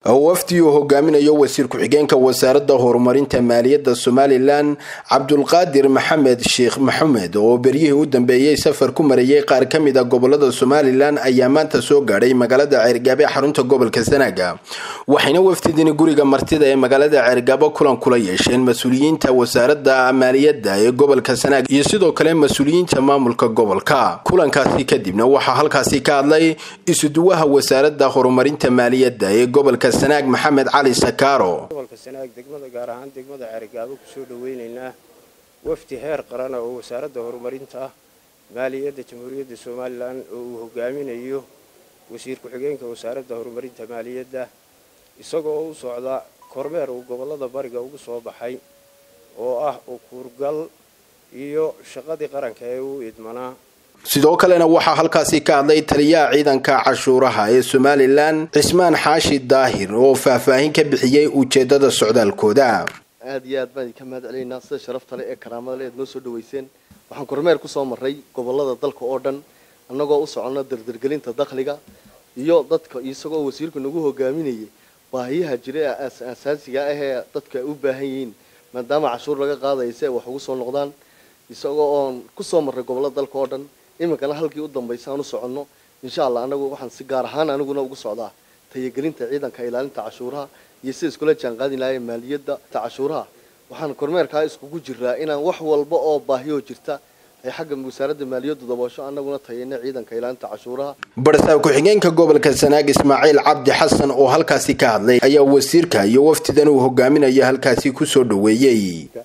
wafdi uu hogaaminayo wasiir ku-xigeenka wasaaradda horumarinta maaliyadda somalilan cabdulqaadir maxamed sheekh maxamed oo beryihii u dambeeyey safar ku marayay qaar ka mid a gobolada somalilan ayaa maanta soo gaadhay magaalada ceergaabe xarunta gobolka sanaaga waxayna wafdidini guriga martida ee magaalada ceergaabo kulan kula yeesheen mas-uuliyiinta wasaaradda maaliyadda ee gobolka sanaag iyo sidoo kale mas-uuliyiinta maamulka gobolka kulankaasi kadibna waxaa halkaasi ka hadlay isuduwaha wasaaradda horumarinta maaliyadda ee gobolka sanaag maxamed cali sakaaro gobolka sanaag degmada gaar ahaan degmada ceerigaabo kusoo dhaweynaynaa wafdi heer qarana oo wasaaradda horumarinta maaliyadda jamhuuriyadda somalilan oo uu hogaaminayo wasiir ku-xigeenka wasaaradda horumarinta maaliyadda isagoo u socda kormeer uu gobolada bariga ugu soo baxay oo ah ukuurgal iyo shaqadii qaranka ee uu idmanaa sidoo kalena waxaa halkaasi ka hadlay taliyaha ciidanka cashuuraha ee somalilan cismaan xaashi daahir oo faahfaahin ka bixiyey ujeedada socdaalkooda aada iyo aad baan idinka mahad celinaynaa sida sharafta le ee karaamada le ead noo soo dhaweyseen waxaan kormeer kusoo maray gobolada dalka oo dhan annagoo u socono dardargelinta dakhliga iyo dadka isagoo wasiirku nagu hogaaminayay baahiyaha jira ee asaasiga ah ee dadka ay u baahan yihiin maadaama cashuur laga qaadaya si ay wax ugu soo noqdaan isagoo oon kusoo marray gobolada dalka oo dhan iminkana halkii u dambaysa aan u soconno insha allah anagu waxaan si gaar ahaan aniguna ugu socdaa tayagelinta ciidanka ilaalinta cashuuraha iyo sida iskula jaanqaadi lahaye maaliyadda cashuuraha waxaan kormeerkaa iskugu jiraa inaan wax walba oo baahiyoo jirta ay xagga wasaaradda maaliyaddu daboosho annaguna tayayna ciidanka ilaalinta cashuuraha barsaab ku-xigeenka gobolka sanaag ismaaciil cabdi xasan oo halkaasi ka hadlay ayaa wasiirka iyo wafdidan uu hogaaminayo halkaasi kusoo dhaweeyey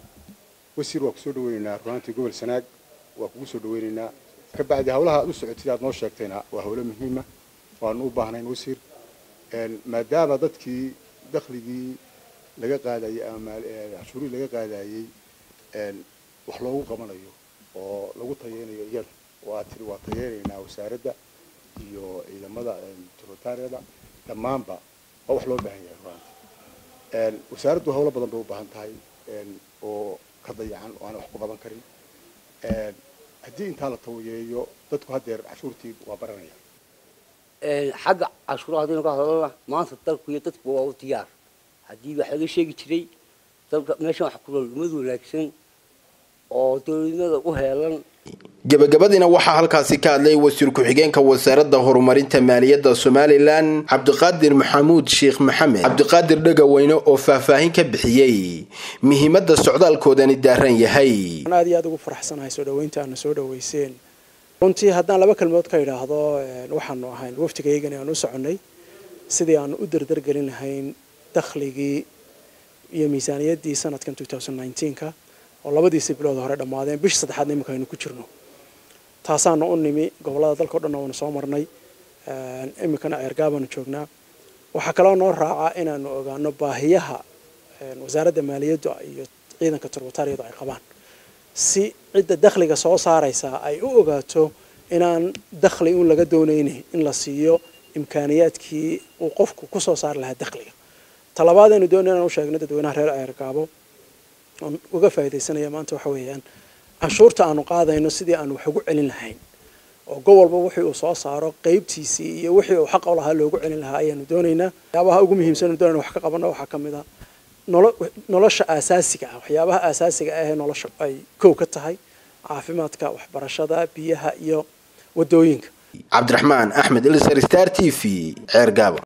wasiir waa kusoo dhaweynaynaa runaantii gobol sanaag waa kugu soo dhaweynaynaa kabacdi hawlaha aad u socotid aad noo sheegtayna waa hawlo muhiima waanu u baahnayn wasiir maadaama dadkii dakhligii laga qaadayay ama cashuurihii laga qaadayey wax loogu qabanayo oo lagu tayeynayo iyada waa tiri waa tayeynaynaa wasaaradda iyo ciidamada trotariada dhammaanba waa wax loo baahan yahay runaanti wasaaraddu hawlo badan bay u baahan tahay oo ka dayacan oo aan wax ku qaban karin haddii intaa la tawayeeyo dadku haddeer cashuurtii waa baranaya xagga cashuuraha haddaynu ka hadalna maanta dalku iyo dadku waa u diyaar haddii wax laga sheegi jiray dalka meeshan wax kulolumad wanaagsan oo dowladnimada u heelan gabagabadiina waxaa halkaasi ka hadlay wasiir ku-xigeenka wasaaradda horumarinta maaliyadda somalilan cabdiqaadir maxamuud sheekh maxamed cabdiqaadir dhegaweyne oo faahfaahin ka bixiyey muhiimadda socdaalkoodani daaran yahay aad iyo aad ugu faraxsanahay soo dhaweynta aana soo dhaweyseen runtii haddaan laba kalmood ka idhaahdo waxaanu ahayn waftigaygani aan u soconnay sidii aanu u dardargelin lahayn dakhligii iyo miisaaniyaddii sanadkan ka oo labadiisii bilood hore dhammaadeen bisha saddexaadna iminka aynu ku jirno taasaanu u nimi gobollada dalka o dhan waanu soo marnay iminkana ceergaabaanu joognaa waxaa kaloo noo raaca inaanu ogaano baahiyaha wasaaradda maaliyaddu iyo ciidanka turbatariyadu ay qabaan si cidda dakhliga soo saaraysaa ay u ogaato inaan dakhli un laga doonaynin in la siiyo imkaaniyaadkii uu qofku kusoo saari lahaa dakhliga talabaad aynu doonay inaan u sheegno dadweynaha reer ceergaabo oon uga faaidaysanaya maanta waxa weeyaan canshuurta aanu qaadayno sidii aanu wax ugu celin lahayn oo gobolba wixii uu soo saaro qeybtiisii iyo wixii uu xaqa u lahaa loogu celin lahaa ayaanu doonaynaa waxyaabaha ugu muhiimsan doonayna wax ka qabano waxaa ka mid a nolosha aasaasiga ah waxyaabaha aasaasiga ah ee nolosha ay kow ka tahay caafimaadka waxbarashada biyaha iyo wadooyinka cabdiraxmaan axmed ilsar star t v ceergaabo